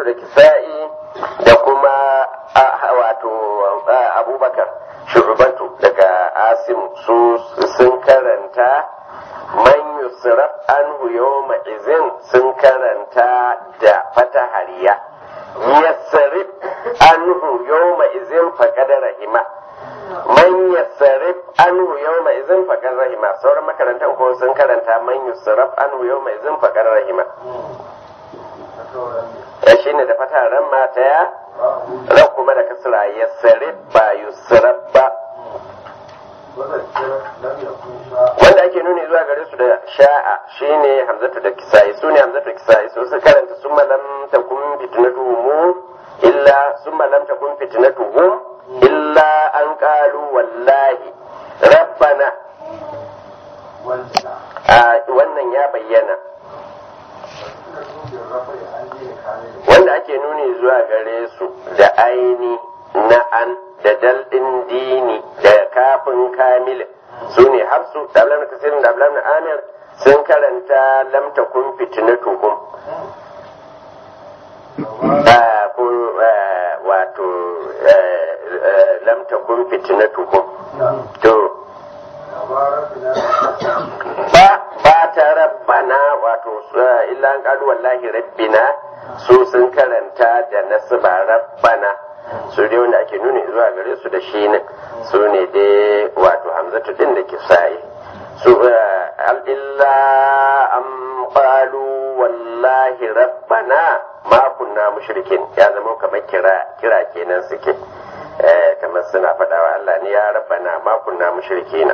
da kisa'i da kuma wato abubakar shugabatu daga asim su sun karanta man yusraf anhu yawma izin sun karanta da fatahariya yasrif anhu yawma izin faqad rahima man yasrif anhu yawma izin faqad rahima sauran makarantan ko sun karanta man yusraf anhu yawma izin faqad rahima ya shine da fataharan mata ya ran kuma da kasra yasrif ba yusraf ba wanda ake nuni zuwa gare su da sha'a shine hamzatu da kisa'i su ne hamzatu da kisa'i su su karanta sun malam ta kun fitnatu mu illa sun malam ta kun fitnatu hum illa an kalu wallahi rabbana wannan ya bayyana wanda ake nuni zuwa gare su da aini na an da daldin dini da kafin kamil su ne hafsu da ablam kasirin da ablam amir sun karanta lamta kun fitnatuhum wato lamta kun fitnatuhum to ba ba ta rabbana wato illa an kalu wallahi rabbina su sun karanta da nasba rabbana su dai wanda ake nuni zuwa gare su da shi ne su ne dai wato hamzatu din da kisa'i su illa an qalu wallahi rabbana ma kunna mushrikin ya zama kamar kira kira kenan suke kamar suna faɗawa Allah ne ya rabbana ma kunna mushrikina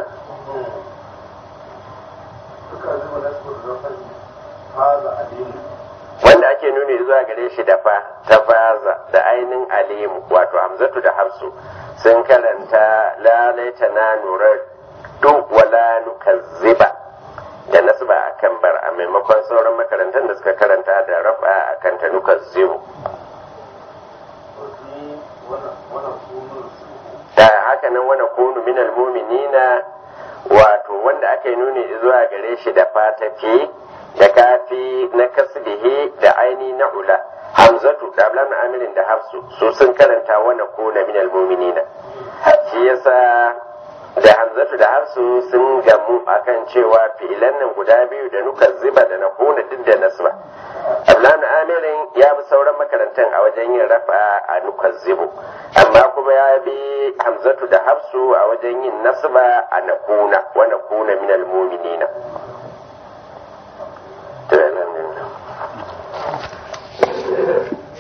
wanda ake nuni zuwa gare shi da fa ta faza da ainin alimu wato hamzatu da hafsu sun karanta lalaita na nurar duk wala nukazziba da nasba a kan bar a maimakon sauran makarantar da suka karanta da rafa a kan ta nukazzibu da haka nan wani kunu minal muminina wato wanda aka yi nuni zuwa gare shi da fatafi da kafi na kasbihi da aini na ula hamzatu da ablan amirin da hafsu su sun karanta wani kuna minal muminina shi yasa da hamzatu da hafsu sun gamu akan cewa fi'ilan nan guda biyu da nuka ziba da na kuna duk da nasba ablan amirin ya bi sauran makarantan a wajen yin rafa a nuka zibu amma kuma ya bi hamzatu da hafsu a wajen yin nasba a na kuna wa na kuna minal muminina